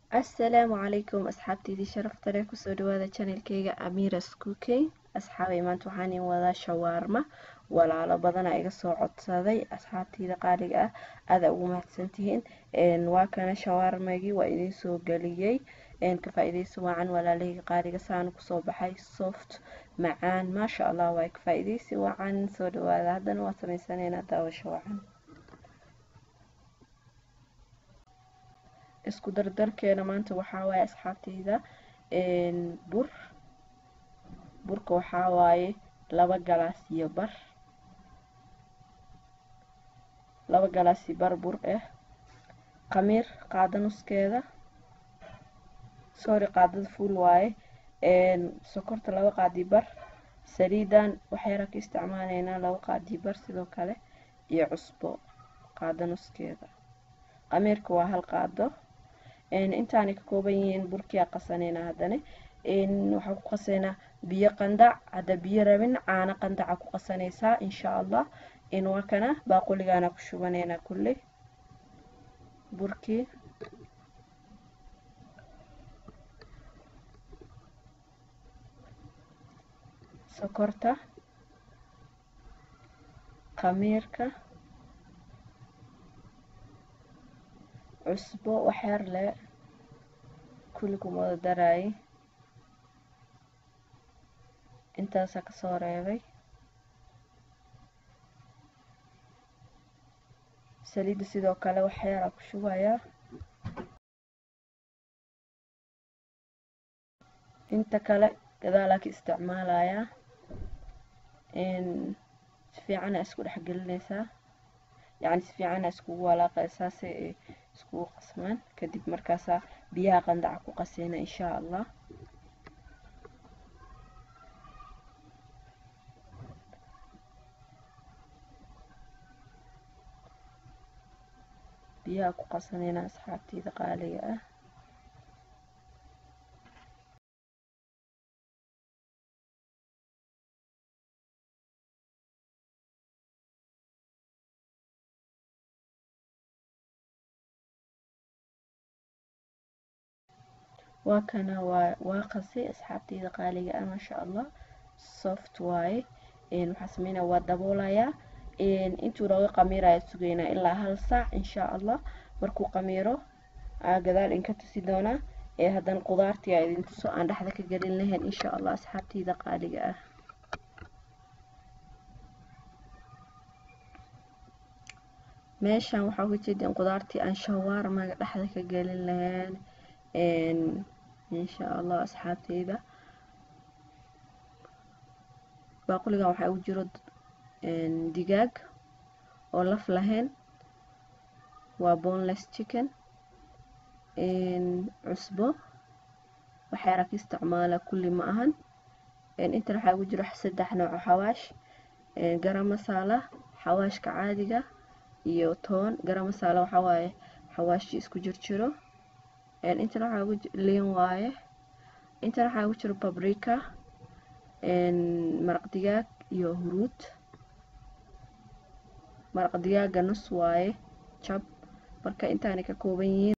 asalaamu calaykum asxaabteydii sharafta leh kusoo dhawaada channelkeyga amiras cooking asxaabay maanta waxaan in wadaa shawaarma walaalo badana iga soo codsaday asxaabteyda qaaliga ah aada ugu mahadsantihiin waa kana shawaarmagii waa idiin soo geliyey ka faa-ideysa wacan walaalaheyga qaaliga saana kusoo baxay soft macaan maasha allah waa ka faa-ideysi wacan soo dhawaada haddana waa sameysaneynaa daawasho wacan isku dardarkeena maanta waxaa waaye asxaabteyda bur burka waxaa waaye laba galaas iyo bar laba galaas iyo bar bur ah khamiir qaada nuskeeda sorry qaadada fuul waaye sokorta laba qaadi bar saliidan waxyara ka isticmaaleynaa laba qaadi bar sidoo kale iyo cusbo qaada nuskeeda khamiirka waa hal qaado intaanay ka kooban yihiin burkia qasaneynaa haddana waxaa ku qaseynaa biyo qandac hadda biyo rabin caano qandaca ku qasanaysaa insha allah waa kana baaquligaana ku shubaneynaa kulley burkii sokorta khamiirka cusbo waxyar le kulli kuma wada daraayay intaasaa kasoo reebay saliidda sidoo kale waxyaraa ku shubayaa inta kale gadaalaa ka isticmaalayaa si fiicana isku dhex gelinaysaa yacni si fiicana iskugu walaaqaysaa si ay iskugu qasmaan kadib markaasaa biyaha qandaca ku qaseyna insha allah biyaha ku qasanayna asxaabteyda qaaliga ah waa kana waa waa qasay asxaabteyda qaaliga ah maasha allah soft waaye waxaa sameynaya waa daboolayaa intuu nooga qamiiraya sugeynaa ilaa hal saac insha allah markuu qamiiro gadaal inka tusi doonaa ee haddana qudaartii a idin tuso aan dhexda ka gelin lahayn insha allah asxaabteyda qaaliga ah meeshan waxaa uga jeedeen qudaartii aan shawaarmaga dhexda ka gelin lahayn insha allah asxaabteyda baaquligan waxaa ugu jiro digaag oo laf lahayn waa boneless chicken cusbo waxyaara ka isticmaala kulli ma ahan intan waxaa ugu jiro saddex nooc oo xawaash garam masaala xawaashka caadiga iyo toon garam masaala waxaa waaye xawaashi isku jirjiro intan waxaa ugu liin waaye intan waxaa ugu jiro babrika maraq digaag iyo huruud maraq digaaga nus waaye jab marka intaanay ka kooban yihiin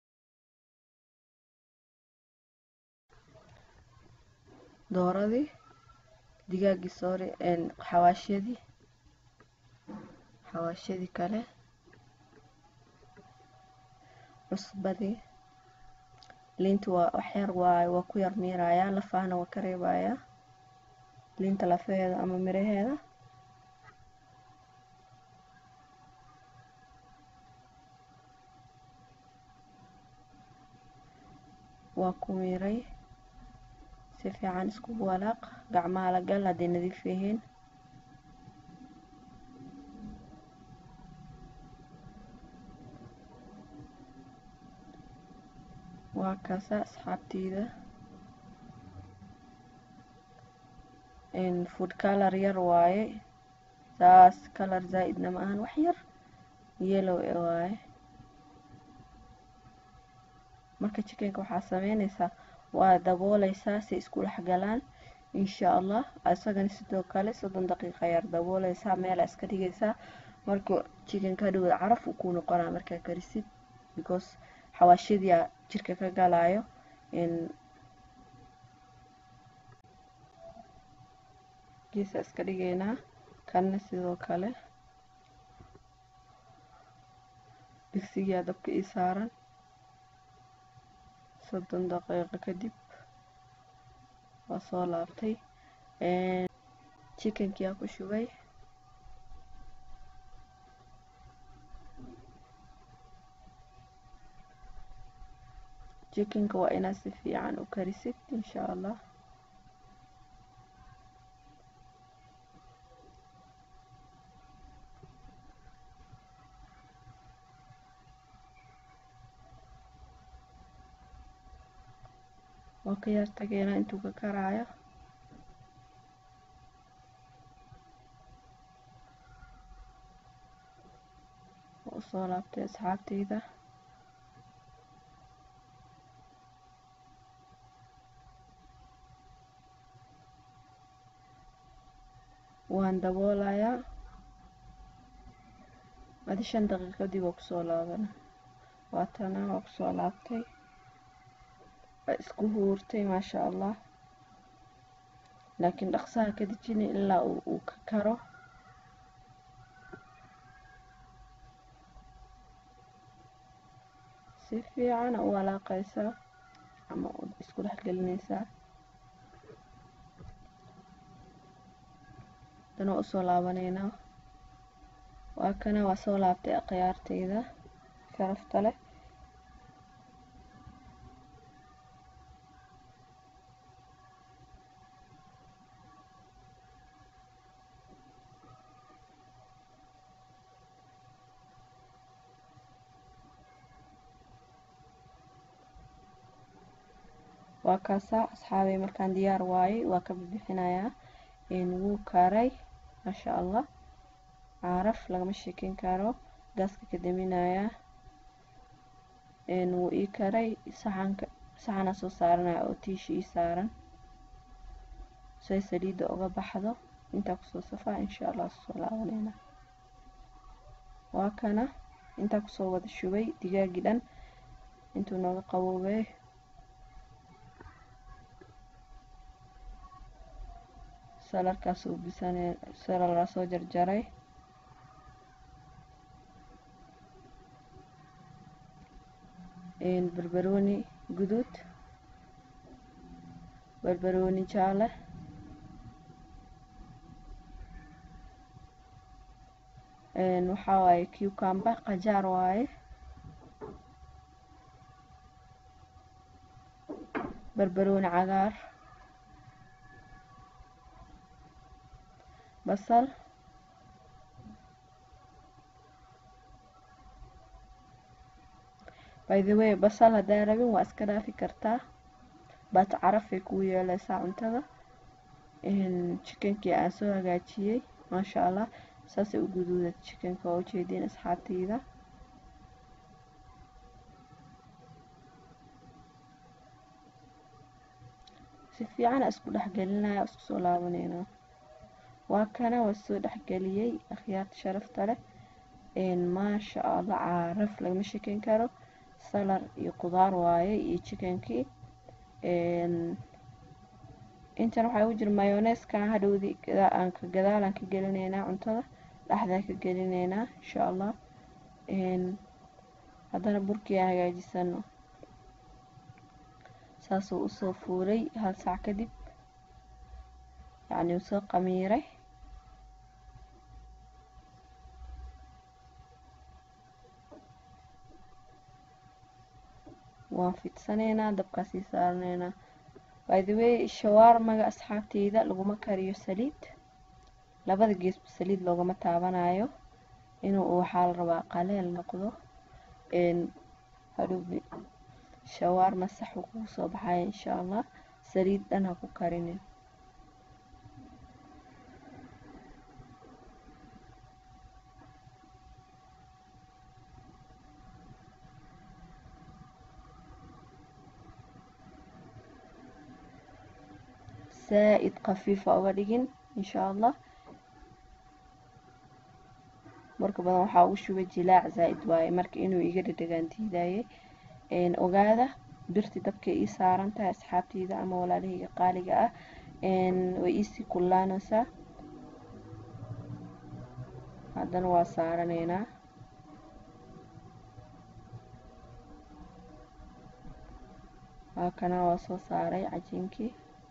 dooradii digaaggii soori xawaashyadii xawaashyadii kale cusbadii liinta waa waxyar waay waa ku yar miirayaa lafahana waa ka reebayaa liinta lafaheeda ama miraheeda waa ku miiray si fiican iskugu walaaq gacmaha la gal hadday nadiif yihiin waa kaasa asxaabteyda food color yar waaye saas color zaa-idna ma ahan wax yar yellow e waaye marka chickenka waxaa sameynaysaa waa dabooleysaa si isku dhex galaan insha allah isagana sidoo kale soddon daqiiqa yar dabooleysaa meela iska dhigaysaa marka chickenka hadhowda caraf uu ku noqonaa markaa karisid because xawaashyadia jirka ka galayo geesa iska dhigaynaa kanna sidoo kale digsigaa dabka ii saaran soddon daqiiqo kadib waa soo laabtay chickenkiyaa ku shubay chickenka waa inaad si fiican u karisid insha allah waa ka yaar tageynaa intuu ka karaayo waa usoo laabtay asxaabteyda waan daboolayaa adi shan daqiiqadii waa kusoo laabana waatana waa kusoo laabtay waa isku huurtay maasha allah laakiin dhaqsaha ka dejina ilaa uu ka karo si fiican u walaaqaysaa ama isku dhex gelinaysaa dana usoo laabanaynaa waa kana waa soo laabtay akhyaarteyda sharafta leh waa kaasaa asxaabay markaan diyaar waayey waa ka bixinayaa wuu karay maasha allah caaraf lagama sheekeyn karo gaaska ka daminayaa wuu ii karay saxanka saxanaa soo saaranaya oo tiishi ii saaran say saliidda uga baxdo intaa kusoo safaa insha allah soo laabanayna waa kana intaa kusoo wada shubay digaagii dhan intuu nooga qaboobay salarkaas uu bisane salalaa soo jarjaray barbarooni guduud barbarooni jaale waxaa waaye cucumber qajaar waaye barbarooni cagaar basal by the way basal haddaa rabin waa iska dhaafi kartaa baat carafay kuu yeeleysaa cuntada chickenkii aan soo hagaajiyey maasha allah saasay u guduuda chickenka waa ujeediin asxaabteyda si fiican isku dhexgelinaya isku soo laabaneyna waa kana waa soo dhexgeliyey akhyaarta sharafta leh maasha allah caaraf lagama shekeyn karo salar iyo qudaar waaye iyo chickenkii intan waxaa ugu jira mayoneska hadhowdii aanka gadaalaan ka gelineynaa cuntada dhexdaa ka gelineynaa insha allah haddana burkii aan hagaajisano saasuu usoo fuulay hal saac kadib yacni uu soo qamiiray waan fidsaneynaa dabkaasii saaraneynaa by the way shawaarmaga asxaabteyda laguma kariyo saliid labada geesba saliid loogama taabanayo inuu waxaa la rabaa qaleel noqdo hadhowbi shawaarma sax uu kugu soo baxaya insha allah saliid dhan ha ku karinin zaa-id khafiifa uga dhigin insha allah marka badan waxaa ugu shubay jilaac zaa-id waaye marka inuu iga dhadhagaan diidayay ogaada birti dabkay ii saaran tahay asxaabteyda ama walaalahayga qaaliga ah way iisii kullaanaysaa haddana waa saaraneynaa waa kana waa soo saaray cajiinkii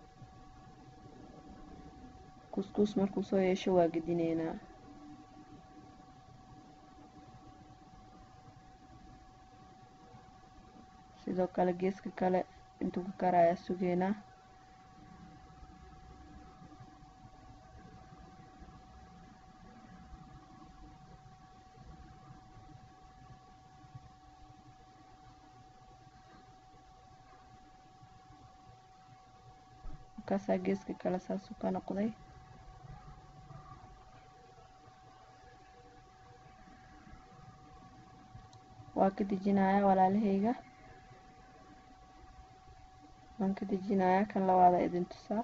kuskuus markuu soo yeesho waa gedineynaa sidoo kale geeska kale intuu ka karayaa sugeynaa markaasaa geeska kale saasuu ka noqday waa ka dejinayaa walaalahayga waan ka dejinayaa kan labaada idin tusaa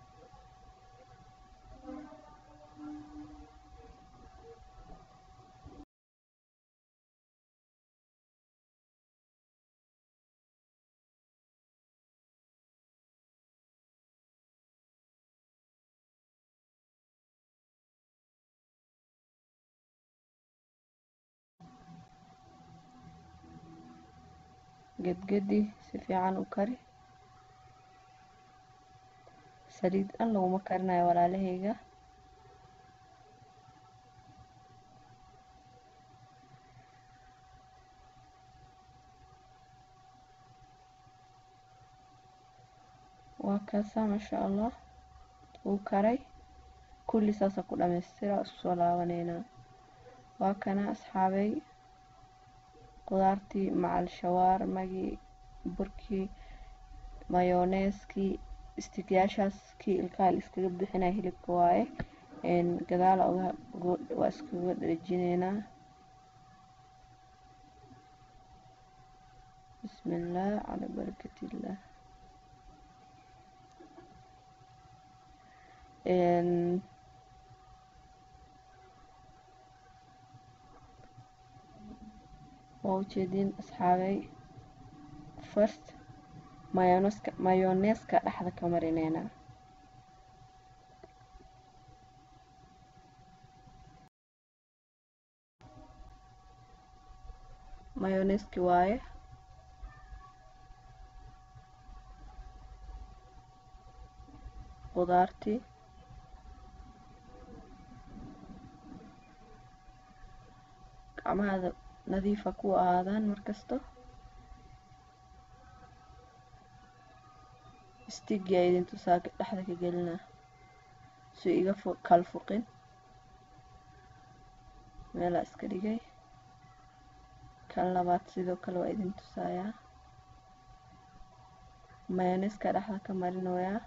gedgedi si fiican u kari saliid dhan laguma karinayo walaalahayga waa kaasaa maasha allah wuu karay kulli saasa ku dhamaystira isku soo laabaneynaa waa kana asxaabay qudaartii macal shawaarmagii burkii mayoneeskii istigyaashaas kii ilkaha la iskaga bixinaya hilibka waaye gadaala waa iskaga dhejinaynaa bismi illaah calaa barakatillah waa ujeediin asxaabay first mayoneska mayoneeska dhexda ka marineynaa mayoneeski waaye qudaartii gacmahaada nadiifa ku ahaadaan markasto stigia idin tusaa dhexda ka gelinaa su iga kal fuqin meelaa iska dhigay kan labaad sidoo kale waa idin tusayaa mayoneska dhexda ka marinoyaa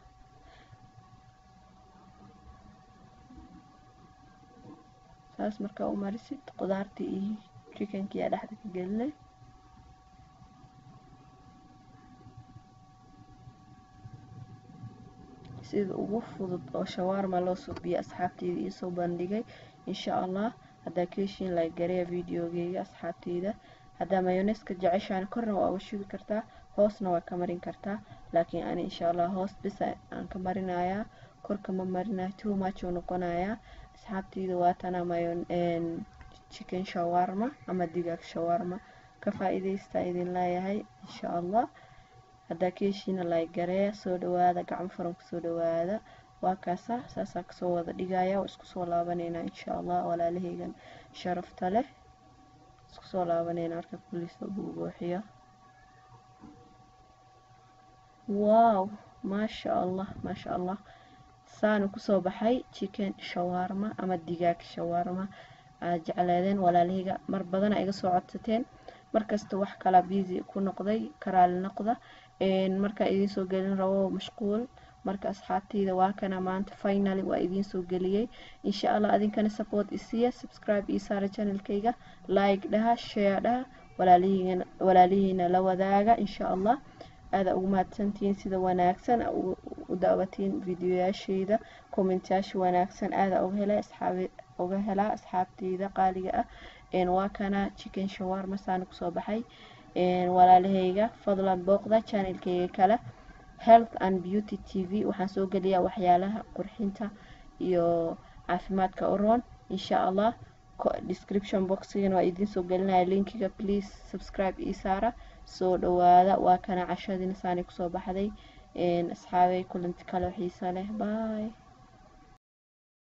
saas markaa u marisid qudaartii iyo chickenkii aa dhexda ka gelinay sida ugu fudud oo shawaarma loo suubiyo asxaabteyda iisoo bandhigay insha allah haddaa ka heshiin like gareya videogeyga asxaabteyda haddaa mayoneska jeceshaan korna waa uga shubi kartaa hoosna waa ka marin kartaa laakiin ani insha allah hoos bisa aan ka marinayaa korka ma marinayo too much uu noqonayaa asxaabteyda waatana mayon chicken shawarma ama digaag shawarma ka faa-iideystaa idin leeyahay insha allah haddaa ka heshiina like gareeya soo dhawaada gacmo furan kusoo dhawaada waa kaasa saasaa kasoo wada dhigaya waa isku soo laabaneynaa insha allah walaalahaygan sharafta leh isku soo laabaneynaa marka kulli soo buubuuxiyo wow maasha allah maasha allah saanu kusoo baxay chicken shawarma ama digaag shawarma aad jecleedeen walaalahayga mar badana iga soo codsateen markasta wax kala busy ku noqday karaali noqda markaa idiin soo gelin rabo mashquul marka asxaabteyda waa kana maanta finally waa idiin soo geliyey insha allah adinkana support isiiya subscribe ii saara channelkayga like dhaha share dhaha walaalihiina la wadaaga insha allah aada ugu mahadsantihiin sida wanaagsan u daawatiin videoyaashayda kommentyaasha wanaagsan aada uga helay asxaabi uga helaa asxaabteyda qaaliga ah waa kana chicken shawarma saana kusoo baxay walaalahayga fadlan booqda channelkayga kale health and beauty t v waxaan soo geliyaa waxyaalaha qurxinta iyo caafimaadka uroon insha allah description boxigana waa idiin soo gelinaya linkiga please subscribe ii saara soo dhawaada waa kana cashadiina saani kusoo baxday asxaabay kulanti kale xiisa leh bye